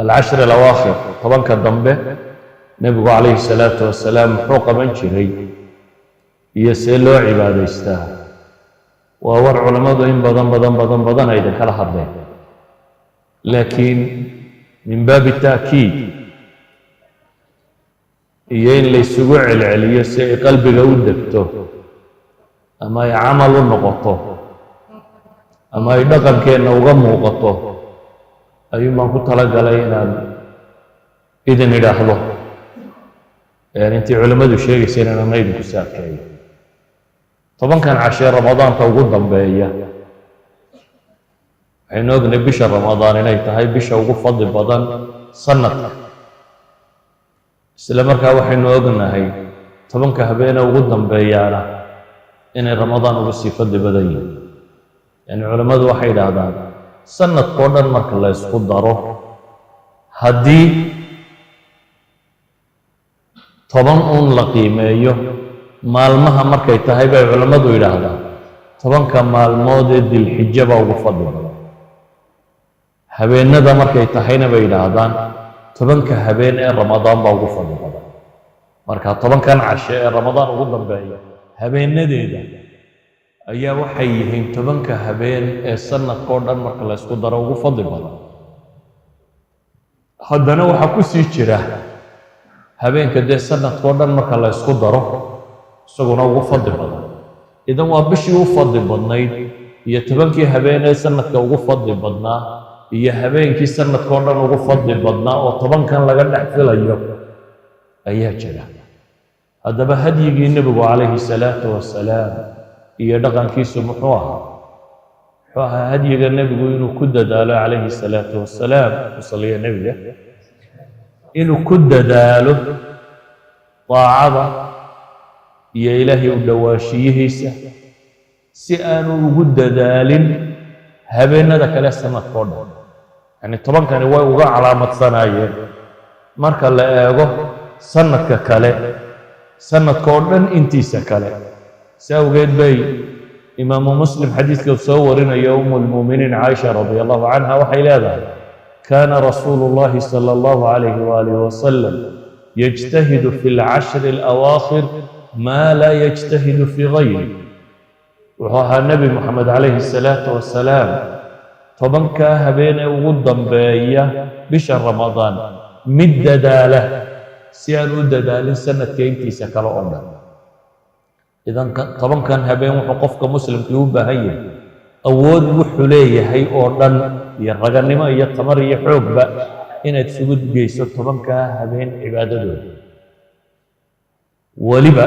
alcashri alawaakhir tobanka dambe nebigu calayhi salaatu wasalaam muxuu qaban jiray iyo see loo cibaadaystaa waa war culammadu in badan badan badan badan ay idinkala hadleen laakiin min baabi ta'kiid iyo in laysugu celceliyo si ay qalbiga u degto ama ay camal u noqoto ama ay dhaqankeenna uga muuqato ayuun baan ku talagalay inaan idin idhaahdo intii culimmadu sheegayseen inana idinku saadkeeyo tobankan cashee ramadaanka ugu dambeeya waxaynu ognahay bisha ramadaan inay tahay bisha ugu fadli badan sanadka isla markaa waxaynu ognahay tobanka habeene ugu dambeeyaana inay ramadaan ugu sii fadli badan yihin yani culimmadu waxay idhaahdaan sanadkao dhan marka la ysku daro haddii toban uun la qiimeeyo maalmaha markay tahay bay culammadu yidhaahdaan tobanka maalmood ee dilxijo baa ugu fadli badan habeenada markay tahayna bay yidhaahdaan tobanka habeen ee ramadaan baa ugu fadli badan marka tobankan cashe ee ramadaan ugu dambeeya habeenadeeda ayaa waxay yihiin tobanka habeen ee sanadkao dhan marka la ysku daro ugu fadli badan haddana waxaa ku sii jira habeenka dee sanadkao dhan marka la ysku daro isaguna ugu fadli badan idan waa bishii u fadli badnayd iyo tobankii habeen ee sanadka ugu fadli badnaa iyo habeenkii sanadkao dhan ugu fadli badnaa oo tobankan laga dhex filayo ayaa jira haddaba hadyigii nebigu calayhi salaatu wasalaam iyo dhaqankiisu muxuu ahaa muxuu ahaa hadyiga nebigu inuu ku dadaalo calayhi salaatu wasalaam kusaliya nebiga inuu ku dadaalo daacada iyo ilaahay u dhowaanshiyihiisa si aanu ugu dadaalin habeenada kale sanadkao dhan yacni tobankani way uga calaamadsanayeen marka la eego sanadka kale sanadkao dhan intiisa kale si awgeed bay imaamu muslim xadiidka soo warinayo umu lmuuminiin caaisha radi allahu canha waxay leedahay kaana rasuulu llahi sala allahu calayhi waalihi wasalam yajtahidu fi lcashri alawaakhir maa laa yajtahidu fii gayri wuxuu ahaa nebi moxamed calayhi salaatu wasalaam tobankaa habeenee ugu dambeeya bisha ramadaan mid dadaala si aan u dadaalin sanadka intiisa kale oo dhan idan tobankan habeen wuxuu qofka muslimkii u baahan yahay awood wuxuu leeyahay oo dhan iyo raganimo iyo tamar iyo xoogba inaad isugu geyso tobankaa habeen cibaadadooda weliba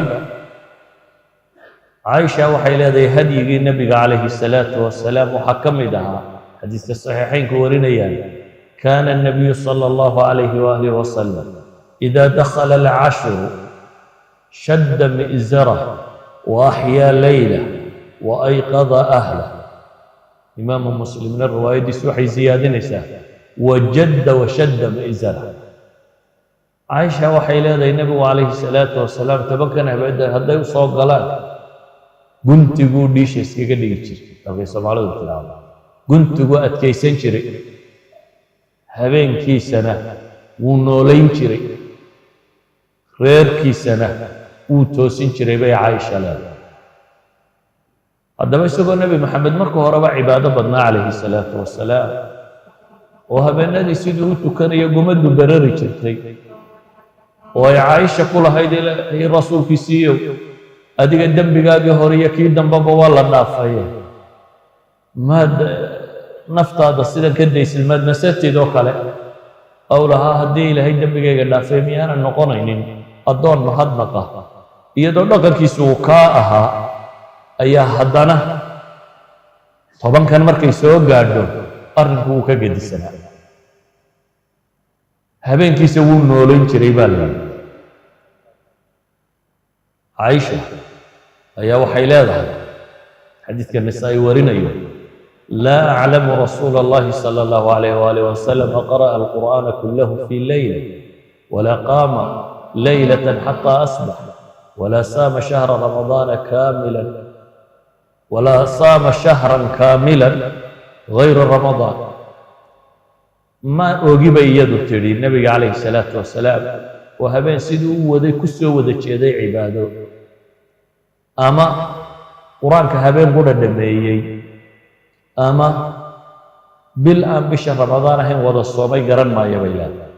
caaisha waxay leedahay hadyigii nebiga calayhi salaatu wasalaam waxaa ka mid ahaa xadiiska saxiixaynku warinayaan kaana الnabiyu salى اllahu calayhi waalihi wasalam ida dakhala alcashru shadda mi'zarah وأحيا ليلة وأيقظ أهله إمام مسلم الرواية دي سوحي زيادة نساء وجد وشد مئزرة عائشة وحي لها النبي عليه الصلاة والسلام تبكنا بعد هذا يصاب غلان قلت قول ديش اسكي قد يجري أبي سمعنا الكلام قلت قول أتكي سنشري هبين كي سنة ونولين شري غير كي سنة wuu toosin jiray bay caaisha leedahay haddaba isagoo nebi maxamed marka horeba cibaado badnaa calayhi salaatu wasalaam oo habeenadii siduu u tukanaya gumaddu barari jirtay oo ay caaisha ku lahayd ilaahay rasuulkiisiiyow adiga dembigaagii hore iyo kii dambeba waa la dhaafaye maad naftaada sidan ka daysid maad nasatid oo kale ow lahaa haddii ilaahay dembigayga dhaafay miyaanan noqonaynin addoon mahadnaqa iyadoo dhaqankiisu uu kaa ahaa ayaa haddana tobankan markay soo gaadho arrinku wuu ka gedisanaa habeenkiisa wuu noolayn jiray baa la yidhi caaisha ayaa waxay leedahay xadiidka nisaa'i warinayo laa aclamu rasuula allahi sala allahu alayh waalih wasalam qara'a alqur'aana kullahu fii leyla walaa qaama leylata xataa asbax ولا صام شهر رمضان كاملا ولا صام شهرا كاملا غير رمضان ma ogi bay iyadu tidhi nebiga calayhi salaatu wasalaam oo habeen siduu u waday ku soo wada jeeday cibaado ama qur-aanka habeen qudha dhameeyey ama bil aan bisha ramadaan ahayn wada soomay garan maayo bay leedahay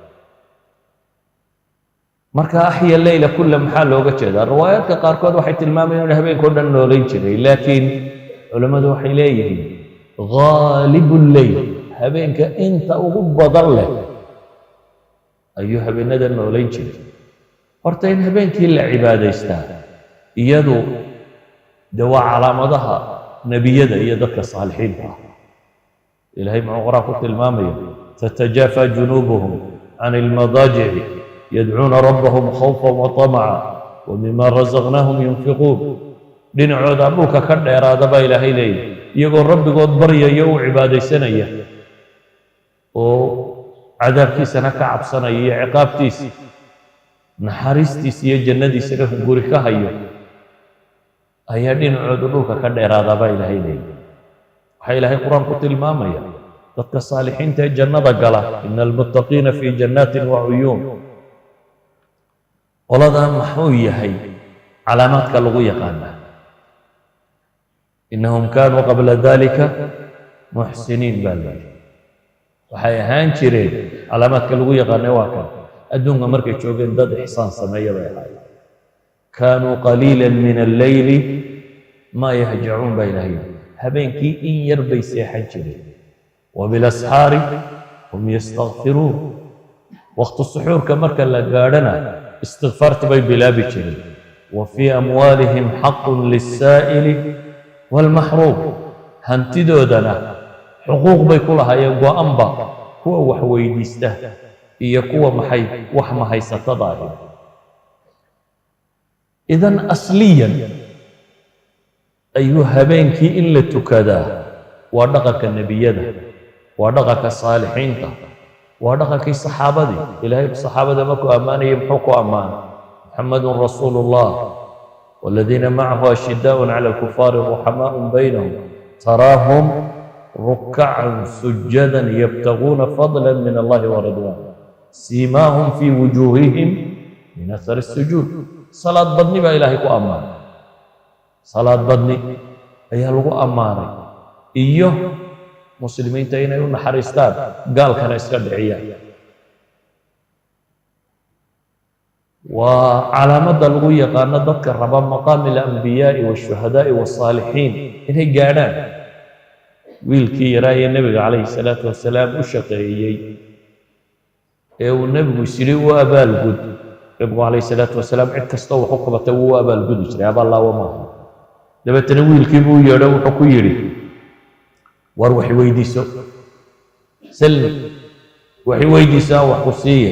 marka axya leyla kulla maxaa looga jeedaa riwaayaadka qaarkood waxay tilmaamayaan inuu habeenkao dhan noolayn jiray laakiin culammadu waxay leeyihiin ghaalibu lleyl habeenka inta ugu badan leh ayuu habeenada noolayn jiray horta in habeenkii la cibaadaystaa iyadu de waa calaamadaha nebiyada iyo dadka saalixiinta ah ilaahay muxuu qur-aan ku tilmaamaya tatajaafa junuubuhum can ilmadaajici yadcuuna rabbahum khawfan wa tamaca wa mima rasaqnaahum yunfiquun dhinacooda dhulka ka dheeraada baa ilaahay leeyahy iyagoo rabbigood baryaya u cibaadaysanaya oo cadaabkiisana ka cabsanaya iyo ciqaabtiisa naxariistiisa iyo jannadiisana hunguri ka hayo ayaa dhinacooda dhulka ka dheeraada baa ilaahay leeyahy waxaa ilaahay qur-aan ku tilmaamaya dadka saalixiinta ee jannada gala ina almuttaqiina fii jannaatin wa cuyuun qoladan maxuu yahay calaamaadka lagu yaqaanaa inahum kaanuu qabla dalika muxsiniin baa leeyahy waxay ahaan jireen calaamaadka lagu yaqaanay waa kan adduunka markay joogeen dad ixsaan sameeya bay ahaayeen kaanuu qaliila min alleyli maa yahjacuun baa ilahay habeenkii in yar bay seexan jireen wabilasxaari hum yastakfiruun waqti suxuurka marka la gaadhana istikfaarta bay bilaabi jireen wa fii amwaalihim xaqun lisaa'ili waalmaxruum hantidoodana xuquuq bay ku lahaayeen go-anba kuwa wax weydiista iyo kuwa maxay wax mahaysatada ahi idan asliyan ayuu habeenkii in la tukadaa waa dhaqanka nebiyada waa dhaqanka saalixiinta waa dhaqankii saxaabadii ilaahay saxaabada markuu ammaanayay muxuu ku ammaanay muxamadun rasuulu llah waladiina macahu ashidaaءun cala alkufaari ruxamaa'un baynahum taraahum rukacan sujadan yabtaguuna fadla min allahi waridwan siimaahum fii wujuuhihim min ahari sujuud salaad badni baa ilaahay ku ammaanay salaad badni ayaa lagu ammaanay iyo muslimiinta inay u naxariistaan gaalkana iska dhiciyaan waa calaamadda lagu yaqaano dadka raba maqaami alambiyaai waashuhadaa'i wasaalixiin inay gaadhaan wiilkii yaraa ee nebiga calayhi salaatu wasalaam u shaqeeyey ee uu nebigu isyidhi u abaalgud nebigu calayhi salaatu wasalaam cid kastoo wax u qabatay wuu u abaalgudi jiray abaallaawo maaha dabeetana wiilkii buu yeedho wuxuu ku yidhi war wax weydiiso salli wax weydiiso aan wax ku siiyay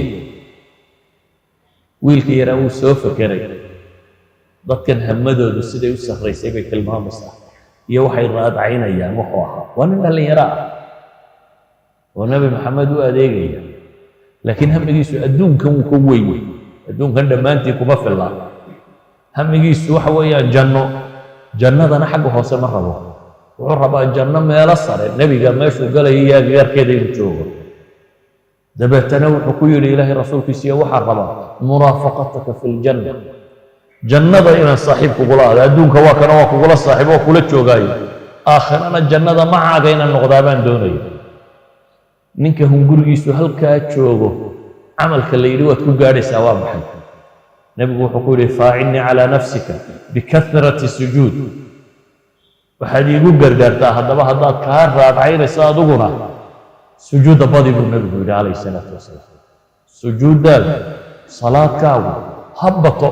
wiilkii yaraa wuu soo fekeray dadkan hamadoodu siday u sarraysay bay tilmaamaysaa iyo waxay raadacaynayaan wuxuu ahaa waa nin dhallinyaro ah oo nebi maxamed u adeegaya laakiin hamigiisu adduunkan wuu ka weyn adduunkan dhammaantii kuma fillaa hamigiisu waxa weeyaan janno jannadana xagga hoose ma rabo wuxuu rabaa janno meelo sare nebiga meeshuu galaya iyo agagaarkeeda inuu joogo dabeetana wuxuu ku yidhi ilaahay rasuulkiisiiyo waxaa rabaa muraafaqataka fi ljanna jannada inaan saaxiib kugula aado adduunka waa kana waa kugula saaxiib oo kula joogaayo aakhirana jannada macaaga inaan noqdaa baan doonaya ninka hungurigiisu halkaa joogo camalka la yidhi waad ku gaadhaysaa waa maxay nebigu wuxuu ku yidhi faacinnii calaa nafsika bikahrati sujuud waxaad iigu gargaartaa haddaba haddaad kaa raadcaynayso adiguna sujuudda badi buu nebigu yidhi calayhi salaatu wasalaam sujuuddaada salaadkaagu ha bato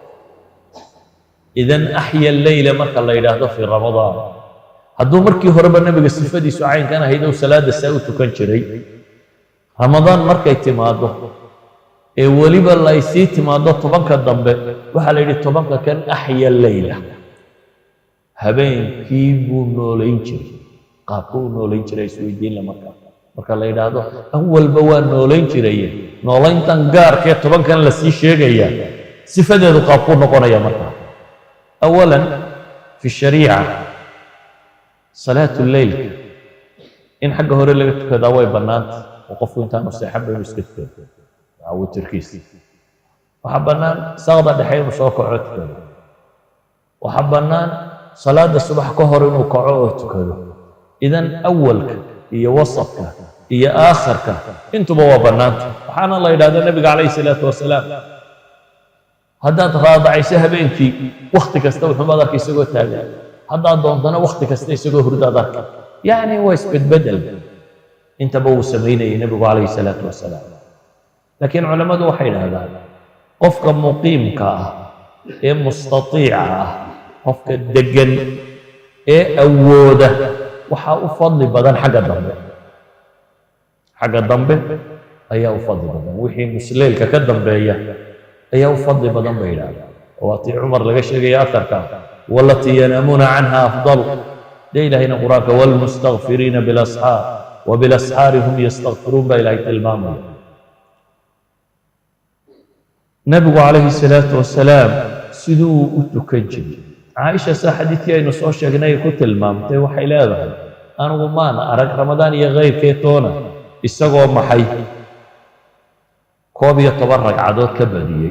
idan axya leyla marka la yidhaahdo fii ramadaan hadduu markii horeba nebiga sifadiisu caynkan ahayd ou salaadda saa u tukan jiray ramadaan markay timaaddo ee weliba lay sii timaaddo tobanka dambe waxaa la yidhi tobanka kan axya leyla habeenkii buu noolayn jiray qaabku u noolayn jiray isweydiinla marka marka la yidhaahdo awalba waa noolayn jiraye noolayntan gaarkee tobankan la sii sheegaya sifadeedu qaabkuu noqonaya marka awalan fi shariica salaatu lleylka in xagga hore laga tukadaa way bannaanta oo qofku intaanu seexanba inuu iska tukado waa witirkiisa waxaa bannaan saaqda dhexe inuu soo kaco tukado waxaa bannaan salaada subax ka hor inuu kaco oo tukado idan awalka iyo wasafka iyo aakhirka intuba waa bannaanta waxaana la yidhahda nebiga calayhi salaatu wasalaam haddaad raadacayso habeenkii wakhti kasta wuxuumaad arka isagoo taagan haddaad doontana wakhti kasta isagoo hurdaad arka yacni waa isbedbedel intaba uu samaynayay nebigu calayhi salaatu wasalaam laakiin culammadu waxay idhahdaan qofka muqiimka ah ee mustatiica ah qofka deggan ee awooda waxaa u fadli badan xagga dambe xagga dambe ayaa u fadli badan wixii musleylka ka dambeeya ayaa u fadli badan bay yidhahdaan waatii cumar laga sheegaya atarka walatii yanaamuuna canha afdal dee ilaahayna qur-aanka waalmustakfiriina bilasxaar wabilasxaari hum yastakfiruun baa ilaahay tilmaamaya nabigu calayhi salaatu wasalaam siduu u tukan jiray caaisha saa xadiidkii aynu soo sheegnay ay ku tilmaamtay waxay leedahay anigu maan arag ramadaan iyo kayrkee toona isagoo maxay koob iyo toban ragcadood ka badiyey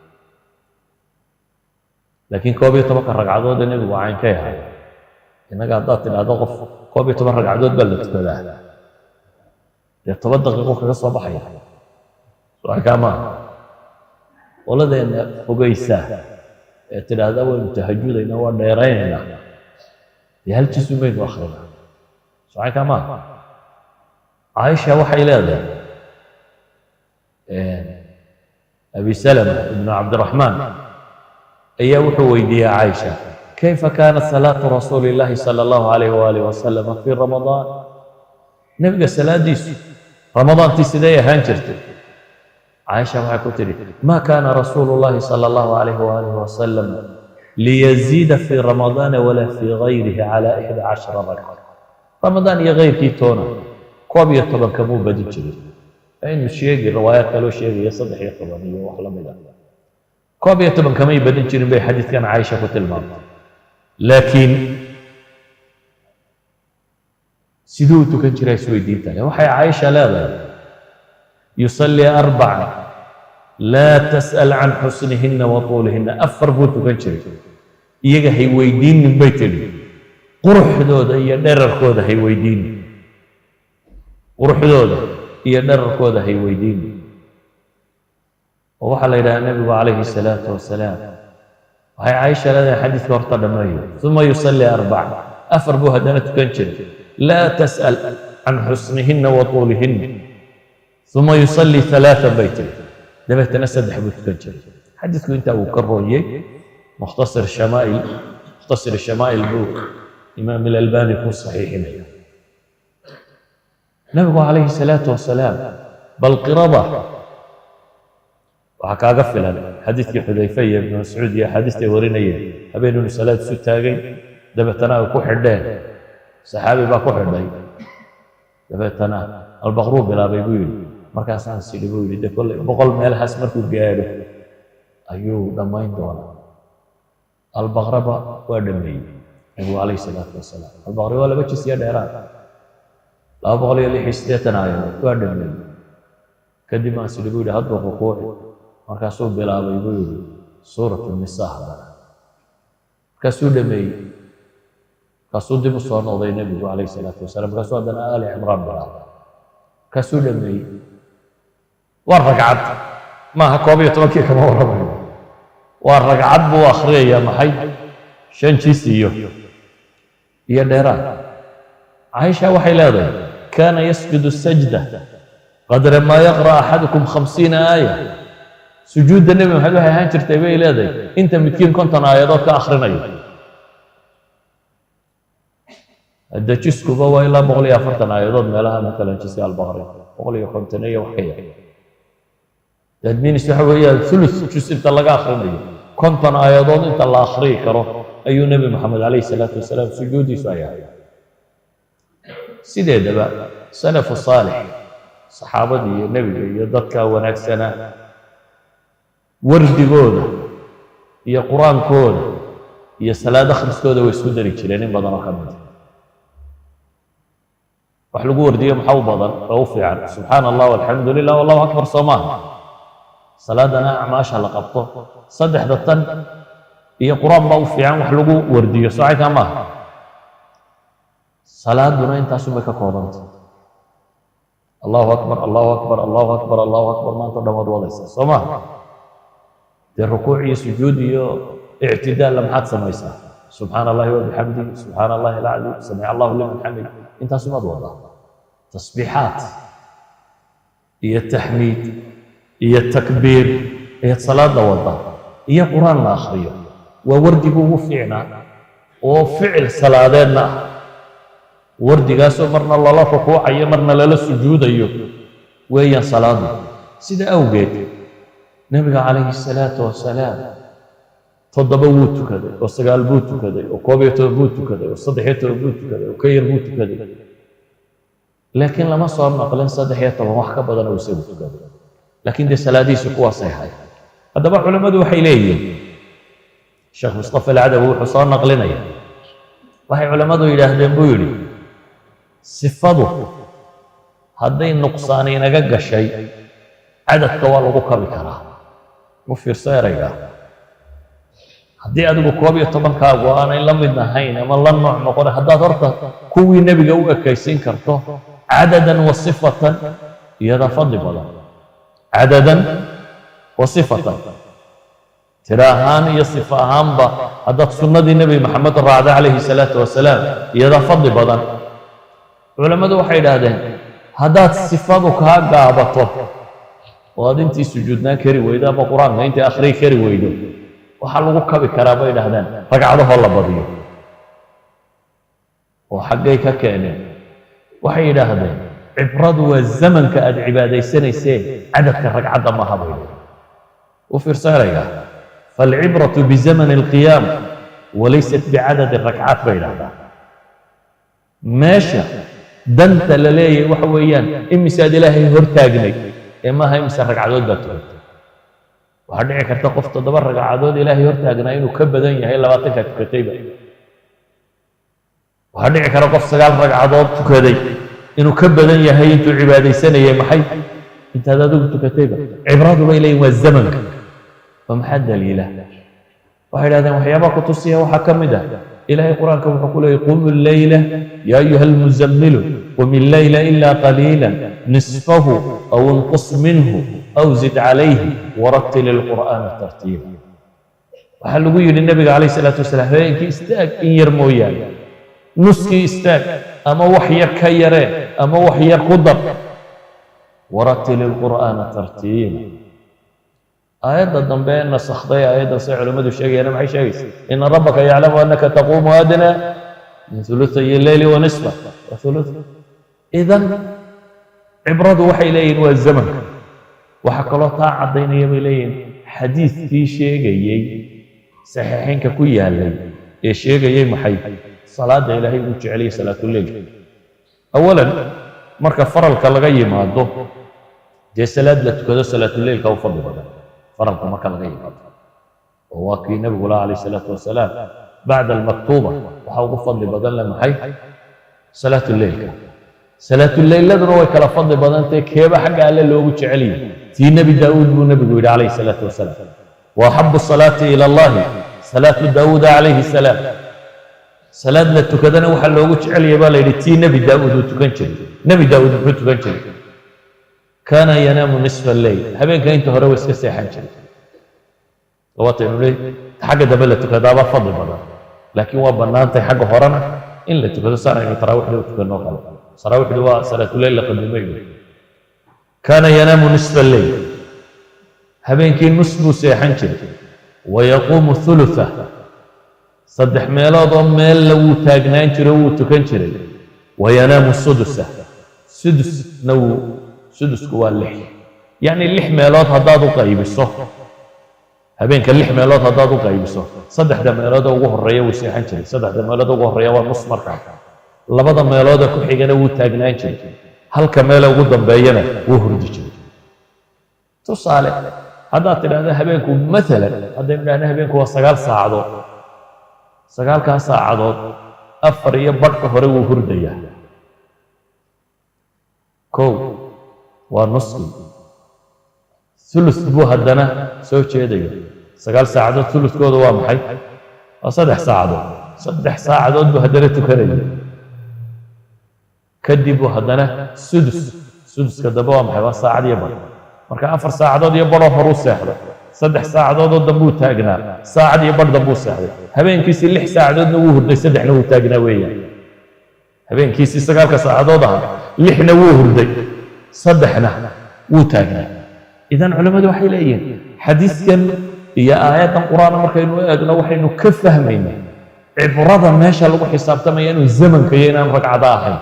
laakiin koob iyo tobanka ragcadoodee nebigu cayn ka yahay innaga haddaad tidhaahdo qof koob iyo toban ragcadood baa la tukadaa dee toban daqiiqo kaga soo baxaya soakaa maaha qoladeenna fogaysa ee tidhaahda waynu tahajudayna waa dheeraynaynaa dee hal jisu maynu akrinaa soakaa maaha caaisha waxay leedahay abi salama ibnu cabdiraxmaan ayaa wuxuu weydiiyey caaisha kayfa kaanat salaatu rasuuli illaahi sala allahu calayh waalih wasalama fii ramadaan nebiga salaadiisu ramadaantii siday ahaan jirtay caaisha waxay ku tidhi ma kaana rasuulu llahi sala allahu calayh waalih wasalam liyaziida fii ramadaana walaa fii gayrihi cala ixda cashara ragca ramadaan iyo kayrkii toona koob iyo toban kamuu badin jiray aynu sheegi riwaayaad kaloo sheegaya saddex iyo toban iyo wax la mid ah koob iyo toban kamay badin jirin bay xadiidkan caaisha ku tilmaamtay laakiin siduu u tukan jiraa isweydiintahay waxay caaisha leedahay yusallii arbaca laa tas'al can xusnihinna wa tuulihinna afar buu tukan jiray iyaga hay weydiinin bay tidhi quruxdooda iyo dherarkooda hay weydiinin quruxdooda iyo dherarkooda hay weydiini oo waxaa la yidhaha nebigu calayhi salaatu wasalaam waxay caaisha leedahay xadiidka horta dhammeeyo uma yusallii arbaca afar buu haddana tukan jiray laa tas'al can xusnihinna wa tuulihinna uma yusallii alaaan bay tiri dabeetana saddex buu tukan jiray xadiidku intaa uu ka rooyey mukhtasir shamaa'il mukhtasir shamaa'il buu imaam ilalbani ku saxiixinaya nabigu calayhi salaatu wasalaam bal qirada waxaa kaaga filan xadiidkii xudayfe iyo ibnu mascuud iyo axaadiistay warinayeen habeen inuu salaad isu taagay dabeetana ay ku xidheen saxaabi baa ku xidhay dabeetana albaqruu bilaabay buu yidhi markaasaan sidhi buu yidhi de kolley boqol meelahaas markuu gaadho ayuu dhammayn doonaa albaqraba waa dhameeyey nabigu calayhi salaatu wasalaam albaqri waa laba jis iyo dheeraad laba boqol iyo lix iyo siddeetan aayadood waa dhameeyey kadib aan sidhi buu yidhi hadduu rukuuci markaasuu bilaabay buu yidhi suuratu nisaa haddana markaasuu dhameeyey markaasuu dib u soo noqday nebigu calayhi salaatu wasalaam markaasuu haddana aali cimraan bilaabay markaasuu dhameeyey waa ragcad maaha koob iyo tobankii kama warramayo waa ragcad buu akhriyayaa maxay shan jis iyo iyo dheeraad caaisha waxay leedahay kaana yasjudu sajda qadra maa yaqra axadukum khamsiina aaya sujuudda nebi maxamed waxay ahaan jirtay bay leedahay inta midkiin konton aayadood ka akhrinayo hadda jiskuba waa ilaa boqol iyo afartan aayadood meelaha matalan jiska albaqri boqol iyo konton iyo wax ka yar dadminis waxa weeyaan thuluth jus inta laga akhrinayo konton aayadood inta la akhriyi karo ayuu nebi maxamed calayhi salaatu wasalaam sujuuddiisu ay ahay sideedaba salafu saalix saxaabadii iyo nebiga iyo dadka wanaagsanaa wardigooda iyo qur-aankooda iyo salaad akhriskooda way isku dari jireen in badan oo ka mid a wax lagu wardiyo maxaa u badan oo u fiican subxaana allah walxamdu lilah wallahu akbar soo maaha salaadana acmaasha la qabto saddexda tan iyo qur-aan baa u fiican wax lagu wardiyo soocaykaa maaha salaaduna intaasumay ka koobantay allahu akbar allahu akbar allahu akbar allahu akbar maanta o dhan waad wadaysaa soo maha dee rukuuc iyo sujuud iyo ictidaalla maxaad samaysaa subxaana allahi wabixamdihi subxaana allahi alacdim samic allahu liman xamid intaasumaad wadaa tasbiixaat iyo taxmiid iyo takbiir ayaad salaada wadaa iyo qur-aan la akhriyo waa wardigu ugu fiicnaa oo ficil salaadeedna ah wardigaasoo marna lala rukuucayo marna lala sujuudayo weeyaan salaadu sida awgeed nebiga calayhi salaatu wasalaam toddoba wuu tukaday oo sagaal buu tukaday oo koob iyo toban buu tukaday oo saddex iyo toban buu tukaday oo ka yar buu tukaday laakiin lama soo naqlin saddex iyo toban wax ka badan oo isagu tukaday laakiin dee salaadihiisu kuwaasay ahayd haddaba culammadu waxay leeyihiin sheekh mustafa alcadawi wuxuu soo naqlinaya waxay culammadu yidhaahdeen buu yidhi sifadu hadday nuqsaan inaga gashay cadadka waa lagu kabi karaa u fiirso erayga haddii adigu koob iyo tobankaagu aanay la mid ahayn ama la nooc noqon haddaad horta kuwii nebiga u ekaysiin karto cadadan wa sifatan iyadaa fadli badan cadadan wa sifatan tiro ahaan iyo sifo ahaanba haddaad sunnadii nebi maxamed raacda calayhi salaatu wasalaam iyadaa fadli badan culammadu waxay idhaahdeen haddaad sifadu kaa gaabato oo aad intii sujuudnaan kari weydo ama qur-aanka intii akhriyi kari weydo waxaa lagu kabi karaa bay idhahdeen ragcadahoo la badiyo oo xaggay ka keeneen waxay yidhaahdeen cibradu waa zamanka aad cibaadaysanayseen cadadka ragcadda maaha bay idhahdeen u fiirso erayga faalcibratu bizamani alqiyaam walaysat bicadadi rakcaat bay idhahdaan meesha danta la leeyahay waxa weeyaan imisaad ilaahay hortaagnay ee maaha imise ragcadood baa tukatay waxaa dhici karta qof toddoba ragcadood ilaahay hortaagnaa inuu ka badan yahay labaatankaa tukatayba waxaa dhici kara qof sagaal ragcadood tukaday inuu ka badan yahay intuu cibaadaysanayay maxay intaad adigu tukatayba cibradu bay leeyihin waa zamanka oo maxaa daliila waxay idhahdeen waxyaabaha ku tusiya waxaa ka mid ah ilaahay qur-aanka wuxuu ku leeyay qumu leyla yaa ayuha almuzammilu qum illeyla ilaa qaliila nisfahu aw inqus minhu aw zid calayhi warattil ilqur'aana tartiila waxaa lagu yidhi nebiga calayh salaatu wasalaam habeenkii istaag in yar mooyaane nuskii istaag ama wax yar ka yaree ama wax yar ku dar warattil ilqur'aana tartiila aayadda dambe ee nasakhday aayaddan say culimmadu sheegayaan maxay sheegaysa ina rabbaka yaclamu annaka taquumu adna min hulutay leyli wa nisfa wa huluth idan cibradu waxay leeyihin waa zamanka waxaa kaloo taa caddaynaya bay leeyihin xadiidkii sheegayey saxiixaynka ku yaalay ee sheegayey maxay salaadda ilaahay uu jeceliyay salaatuleyl awalan marka faralka laga yimaado dee salaad la tukado salaatuleylka u fadli badan faralka marka laga yimaado oo waa kii nebigu laha calayh salaatu wasalaam bacda almaktuuba waxaa ugu fadli badan le maxay salaatuleylka salaatuleyladuna way kala fadli badantahe keeba xagga alle loogu jecel yahay tii nebi daa'uud buu nebigu yidhi calayhi salaatu wasalaam wa axabu salaati ila allahi salaatu daawuuda calayhi salaam salaad la tukadana waxaa loogu jecel yahay baa la yidhi tii nebi daa'uud uu tukan jiray nebi daa'uud muxuu tukan jiray kaana yanaamu nisfa alleyl habeenka inta hore waa iska seexan jiray waataynu le xagga dambe la tukadaabaa fadli badan laakiin waa bannaantay xagga horena in la tukado saan aynu taraawiixda u tukanoo kale taraawiixdu waa salaatuleyl la qadimay kaana yanaamu nisfa alleyl habeenkii nus buu seexan jiray wayaquumu hulutha saddex meelood oo meella wuu taagnaan jiray wuu tukan jiray wayanaamu sudusa sudusna wuu sudusku waa lix yacni lix meelood haddaad u qaybiso habeenka lix meelood haddaad u qaybiso saddexda meelood oo ugu horreeya wuu seexan jiray saddexda meelood ugu horreeya waa nus markaa labada meelooda ku xigana wuu taagnaan jiray halka meele ugu dambeeyana wuu hurdi jiray tusaale haddaad tidhahda habeenku maalan haddaynu idhahna habeenku waa sagaal saacadood sagaalkaa saacadood afar iyo badhka hore wuu hurdayaa kow waa nuskii ulus buu haddana soo jeedaya sagaal saacadood uluskooda waa maxay waa saddex saacadood saddex saacadood buu haddana tukanaya kadib buu haddana sudus suduska dambe waa maxay waa saacad iyo bar marka afar saacadood iyo baroo horuu seexday saddex saacadoodoo dambuu taagnaa saacad iyo bar dambuu seexday habeenkiisii lix saacadoodna wuu hurday saddexna wuu taagnaa weeyaan habeenkiisii sagaalka saacadood ahaa lixna wuu hurday saddexna wuu taagnaa idan culammadu waxay leeyihiin xadiiskan iyo aayaddan qur-aan markaynu eegno waxaynu ka fahmaynaa cibrada meesha lagu xisaabtamaya inuu zamanka iyo inaan ragcado ahayn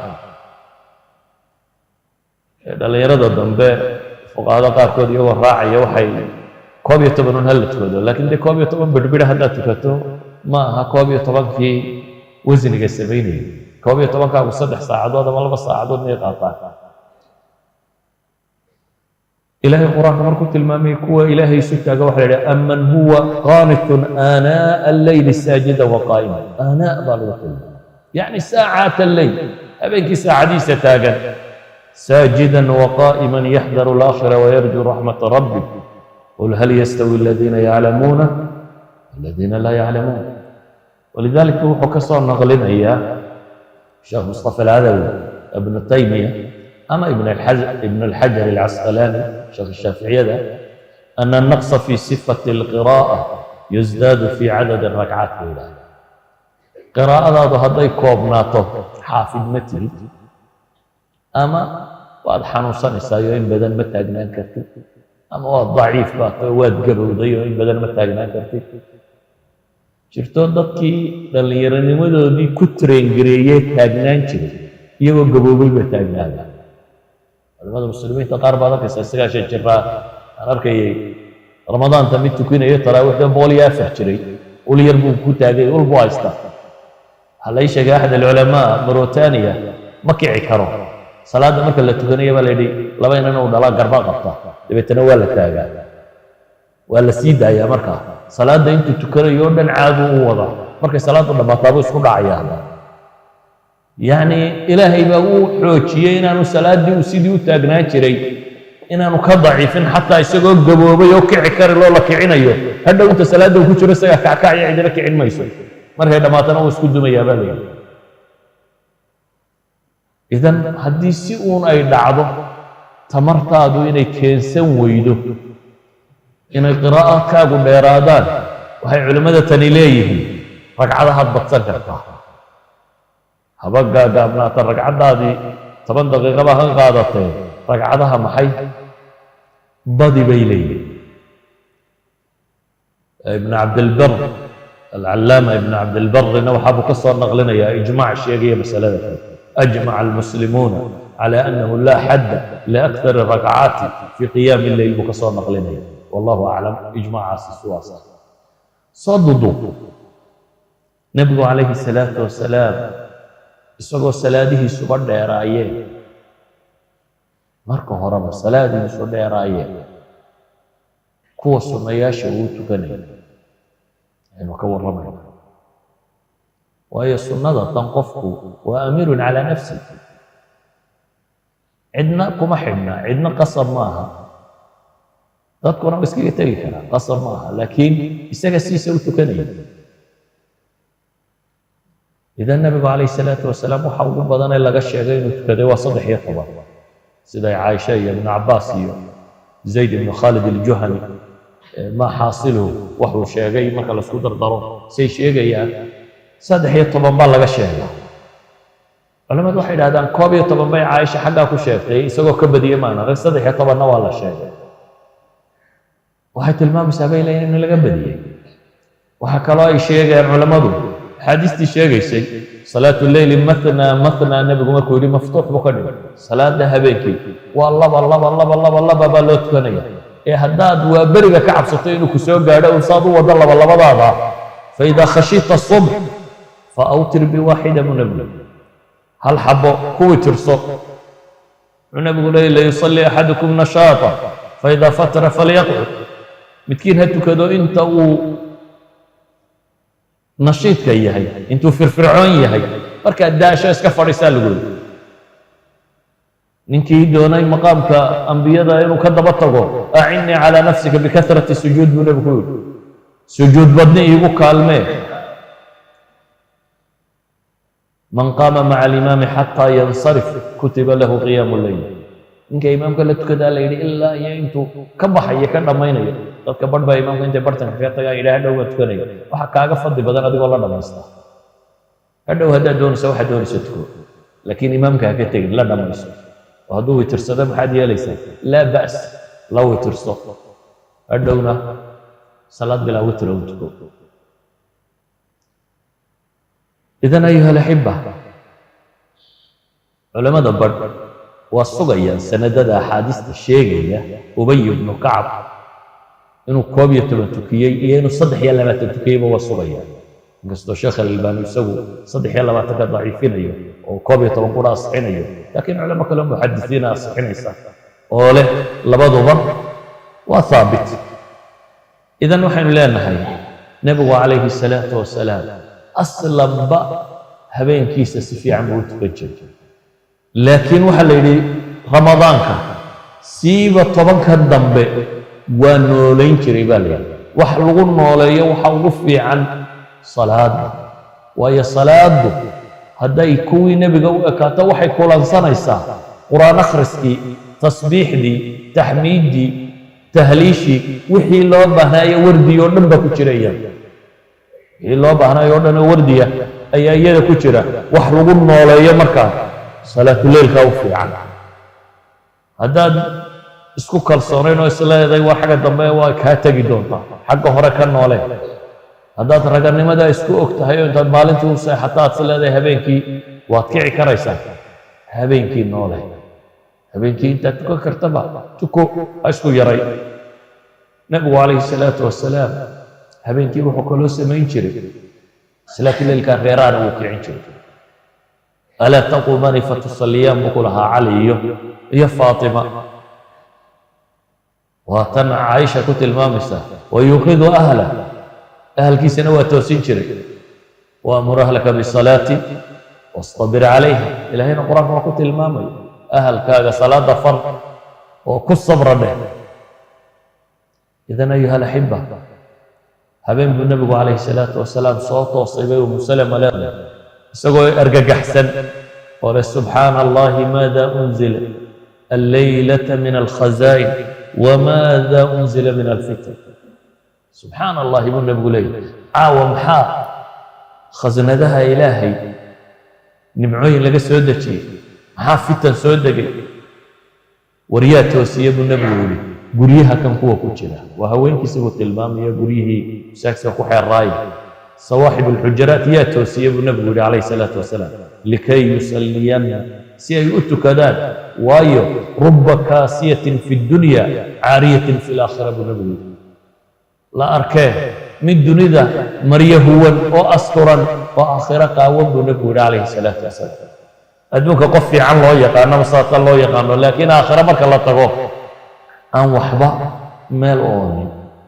dhallinyarada dambe fuqahada qaarkood iyagoo raacaya waxay koob iyo toban un hala tukado laakiin dee koob iyo toban birbira haddaad tukato ma aha koob iyo tobankii wasniga samaynayay koob iyo tobankaagu saddex saacadood ama laba saacadood miyay qaataan ilaahay qur-aanka markuu tilmaamay kuwa ilaahay isu taaga waxa la yidhaha aman huwa qaanitun aanaa alleyli saajida wa qaa'ima aanaa baa lagu tilmaamay yacni saacaat alleyl habeenkii saacadiisa taagan ساجدا وقائما يحذر الآخرة ويرجو رحمة ربه قل هل يستوي الذين يعلمون والذين لا يعلمون ولذلك هو كسر نغلين إياه الشيخ مصطفى العدوي ابن تيمية أما ابن الحجر ابن الحجر العسقلاني شيخ الشافعية ده أن النقص في صفة القراءة يزداد في عدد الركعات الأولى قراءة هذا هذا كوبناته حافظ متن ama waad xanuunsanaysaayoo in badan ma taagnaan kartid ama waad daciif baatoo waad gabowday oo in badan ma taagnaan kartid jirto dadkii dhallinyaronimadoodii ku traengareeyee taagnaan jiray iyagoo gaboobay ba taagnaada culamada muslimiinta qaar baad arkaysaa sagaashan jiraa aan arkayay ramadaanta mid tukinayo taraawiixda boqol iyo afar jiray ul yar buu ku taagay ul buu haystaa waxaa lai sheegay axad alculamaa mauritania ma kici karo salaadda marka la tukanaya baa la yidhi laba inan uu dhalaa garba qabta dabeetana waa la taagaa waa la sii daayaa markaa salaadda intuu tukanayo o dhan caadu u wada markay salaaddu dhammaataabuu isku dhacaya yacni ilaahay baa uu xoojiyey inaanu salaaddii uu sidii u taagnaan jiray inaanu ka daciifin xataa isagoo gaboobay oo kici kari loo la kicinayo hadhow inta salaadda uu ku jiro isagaa kackacya cidina kicin mayso markay dhammaatana uu isku dumayaa baa la yidhi idan haddii si uun ay dhacdo tamartaadu inay keensan weydo inay qiraa'adkaagu dheeraadaan waxay culimmada tani leeyihiin ragcadahaad badsan kartaa haba gaagaabnaata ragcaddaadii toban daqiiqaba ha qaadatee ragcadaha maxay badi bay leeyihiin ibn cabdilbar alcallaama ibn cabdilbarina waxaabuu ka soo naqlinayaa ijmaac sheegaya masalada kale أجمع المسلمون على أنه لا حد لأكثر الركعات في قيام الليل بكسر نقلنا والله أعلم إجماع السواسة صددوا نبي عليه الصلاة والسلام isagoo salaadihiisu uga dheeraayeen marka horeba salaadihiisu dheeraayeen kuwa sunnayaasha uu tukanaya aynu ka warramayna waayo sunnada tan qofku waa amiirun calaa nafsi cidna kuma xidhna cidna qasab ma aha dadkuna wa iskaga tegi karaa qasab ma aha laakiin isaga siisa u tukanaya idan nabigu calayhi salaatu wasalaam waxa ugu badanee laga sheegay inuu tukaday waa saddex iyo toban siday caaisha iyo ibnu cabaas iyo zayd ibnu khaalid aljuhani maa xaasiluhu waxuu sheegay marka laisku dardaro say sheegayaan saddex iyo toban baa laga sheegay culamadu waxay idhahdaan koob iyo toban bay caaisha xaggaa ku sheegtay isagoo ka badiyey maana rag saddex iyo tobanna waa la sheegay waxay tilmaamaysaa bay leeyihin in laga badiyey waxaa kaloo ay sheegayaan culammadu axaadiistii sheegaysay salaatu leyli matna matna nebigu markuu yidhi maftuux buu ka dhigay salaada habeenkii waa laba laba laba laba laba baa loo tukanaya ee haddaad waa beriga ka cabsato inuu ku soo gaadho un saad u wado laba labadaada faidaa khashita subx fa awtir biwaaxida mu nebigu hal xabo kuwii tirso wuxuu nebigu leeyay layusalli axadukum nashaata faidaa fatara falyaqcud midkiin ha tukado inta uu nashiidka yahay intuu firfircoon yahay markaad daasho iska fadhiisaa lagu yidhi ninkii doonay maqaamka ambiyada inuu ka daba tago acinnii calaa nafsika bikahrati sujuud buu nebigu ku yidhi sujuud badni iigu kaalmee man qaama maca alimaami xataa yansarif kutiba lahu qiyaamu leyl ninka imaamka la tukadaa la yidhi ilaa iyo intuu ka baxayo ka dhammaynayo dadka barh baa imaamka intay bartanka kaga tagaan yidhi hadhow baa tukanaya waxa kaaga fadli badan adigoo la dhammaysta hadhow haddaad doonaysa waxaad doonaysa tuko laakiin imaamka ha ka tegin la dhammayso oo hadduu witirsado maxaad yeelaysaa laa ba's la witirso hadhowna salaad bilaa witr u tuko idan ayuha alaxiba culamada badh waa sugayaan sanadada axaadiista sheegaya ubay ibnu kacab inuu koob iyo toban tukiyey iyo inuu saddex iyo labaatan tukiyeyba waa sugayaan inkastoo sheekh alalbaani isagu saddex iyo labaatanka daciifinayo oo koob iyo toban kuna asixinayo laakiin culamo kale muxadisiina asixinaysa oo leh labaduba waa haabit idan waxaynu leenahay nebigu calayhi salaatu wasalaam aslanba habeenkiisa si fiican buu u tukan jiray laakiin waxaa la yidhi ramadaanka siiba tobanka dambe waa noolayn jiray baa la yidhi wax lagu nooleeyo waxa ugu fiican salaadda waayo salaaddu hadday kuwii nebiga u ekaato waxay kulansanaysaa qur-aan akhriskii tasbiixdii taxmiiddii tahliishii wixii loo baahnaayo wardi oo dhan baa ku jira iyada wixii loo baahnaayo oo dhan oo wardiya ayaa iyada ku jira wax lagu nooleeyo markaa salaatuleylkaa u fiican haddaad isku kalsoonayn oo isleeday waa xagga dambe waa kaa tegi doontaa xagga hore ka noolee haddaad raganimadaa isku og tahay oo intaad maalintii u seexata aad isleedahay habeenkii waad kici karaysaa habeenkii noole habeenkii intaad tukan kartaba tuko ha isku yaray nebigu calayhi salaatu wasalaam habeenkii wuxuu kaloo samayn jiray salaatuleylkaa reeraana wuu kicin jiray alaa taquumani fatusalliyaan buu ku lahaa cali iyo iyo faatima waa tan caaisha ku tilmaamaysa wayuuqidu ahla ahalkiisana waa toosin jiray waamur ahlaka bisalaati wastabir calayha ilaahayna qur-aanka waa ku tilmaamayo ahalkaaga salaada far oo ku sabra dheh idan ayuha alaxiba habeen buu nebigu calayhi salaatu wasalaam soo toosay bay umu salama leedahay isagoo argagaxsan oo leh subxaana allahi maada unzila alleylata min alkhazaa'in wamaada unzila min alfitr subxaana allahi buu nebigu leeyahy caawa maxaa khasnadaha ilaahay nimcooyin laga soo dejiyey maxaa fitan soo degay waryaa toosiye buu nebigu yidhi guryaha kan kuwa ku jira waa haweenkiisa buu tilmaamaya guryihii masaajidka ku xeeraaya sawaaxib alxujaraat yaa toosiye buu nebigu yidhi calayhi salaatu wasalaam likay yusalliyanna si ay u tukadaan waayo ruba kaasiyatin fi dunya caariyatin fi laakhira buu nebigu yidhi la arkee mid dunida maryo huwan oo asturan oo aakhiro qaawan buu nebigu yidhi calayhi salaatu wasalaam adduunka qof fiican loo yaqaano masaata loo yaqaano laakiin aakhiro marka la tago aan waxba meel oonin